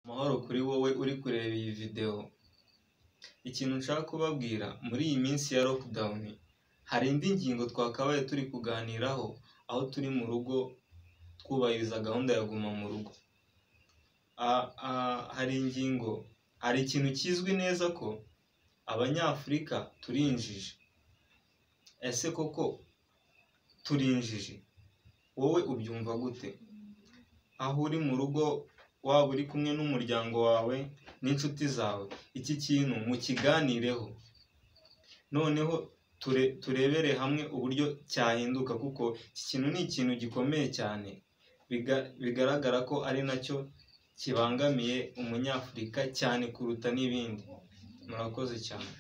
amahoro kuri wowe uri kureba iyi videwo. Ikintu nshaka kubabwira muri iyi minsi ya lockdown, hari indi ngingo twakabaye turi kuganiraho aho turi mu rugo twubahiriza gahunda ya guma mu rugo. Hari ingingo, hari ikintu kizwi neza ko abanyafurika turi injiji. Ese koko turi injiji? Wowe ubyumva gute? Aho uri mu rugo waba uri kumwe n'umuryango wawe n'inshuti zawe, iki kintu mukiganireho. Noneho turebere hamwe uburyo cyahinduka kuko iki kintu ni ikintu gikomeye cyane, bigaragara ko ari nacyo kibangamiye umunyafurika cyane kuruta n'ibindi. Murakoze cyane.